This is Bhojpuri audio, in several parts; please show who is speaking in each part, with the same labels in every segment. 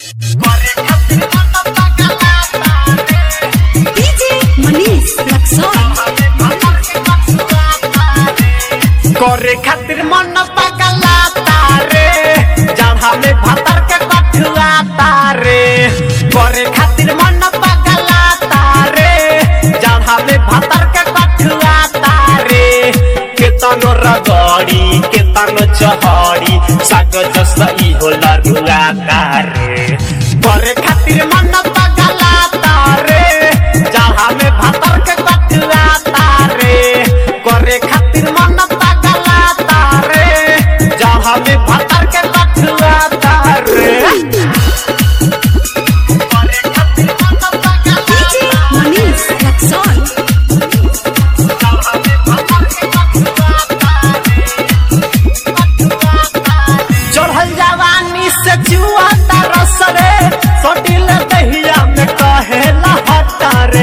Speaker 1: DJ Manish Luxon.
Speaker 2: करे खातिर मन पगला तारे जहाँ में भतर के कठुआ तारे करे खातिर मन पगला तारे जहाँ में भतर के कठुआ तारे केतनो रगड़ी केतनो चहड़ी साग जस ई होला रुआ तारे करे खातिर मन पगला तारे जहाँ में भतर के कठुआ तारे करे खातिर मन पगला तारे जहाँ में भतर के कठुआ तारे करे खातिर मन पगला
Speaker 1: DJ Manish Luxon.
Speaker 2: जहाँ में भतर के कठुआ तारे चढ़ल जवानी से जुआ तरस रे सोटिल दहिया में कहे लहटा रे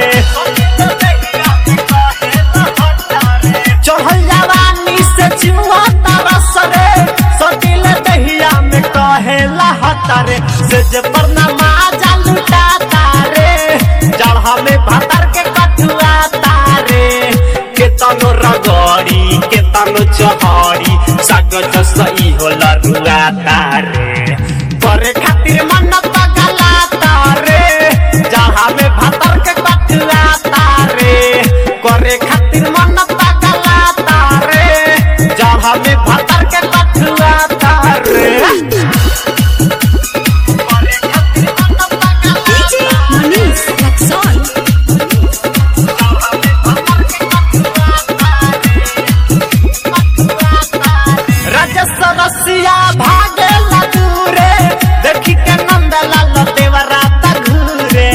Speaker 2: चढ़ल जवानी से जुआ तरस रे सोटिल दहिया में कहे लहटा रे से जे पर नमाजा लुटा तारे जड़हा में भतर के कठुआ तारे केतनो रगड़ी केतनो चहड़ी साग जसई होला रुआ तारे करे खातिर मन पगला तारे जहाँ में भतर के कठुआ तारे करे खातिर मन पगला तारे जहाँ में भतर के कठुआ तारे करे खातिर मन पगला
Speaker 1: DJ Manish Luxon.
Speaker 2: राजस्व रसिया भागे दूरे देखी के नंद लाल देवरा घूरे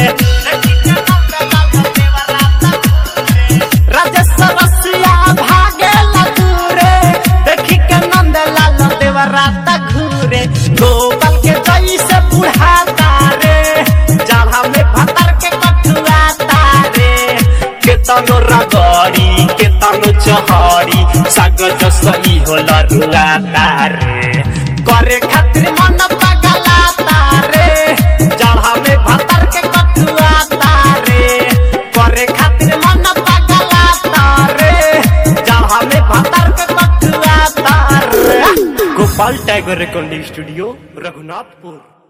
Speaker 2: राजस्व रसिया भागे दूरे देखी के नंद लाल देवरा घूरे गोपाल के जई से बुढ़ा तारे जहाँ में भतर के कठुआ तारे केतनो रगड़ी केतनो चहड़ी साग जसई होला रुआ तारे करे खातिर मन पगला तारे जहाँ में भतर के कठुआ तारे करे खातिर मन पगला तारे जहाँ में भतर के कठुआ तारे Gopal tiger recording studio Raghunathpur